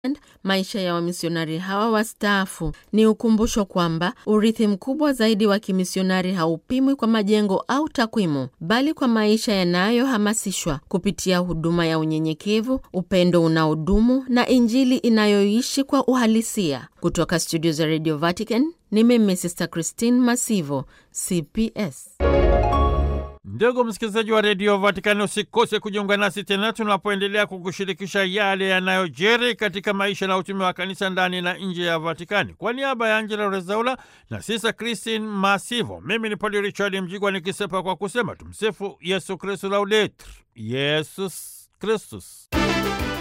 Maisha ya wamisionari hawa wastaafu ni ukumbusho kwamba urithi mkubwa zaidi wa kimisionari haupimwi kwa majengo au takwimu, bali kwa maisha yanayohamasishwa kupitia huduma ya unyenyekevu, upendo unaodumu na Injili inayoishi kwa uhalisia. Kutoka studio za Radio Vatican ni mimi Sister Christine Masivo, CPS. Ndugu msikilizaji wa redio Vatikani, usikose kujiunga nasi tena tunapoendelea kukushirikisha yale yanayojiri katika maisha na utumi wa kanisa ndani na nje ya Vatikani. Kwa niaba ya Angela Rezaula na Sisa Christine Masivo, mimi ni Padre Richard Mjigwa nikisepa kwa kusema tumsifu Yesu Kristu, laudetur Yesus Kristus.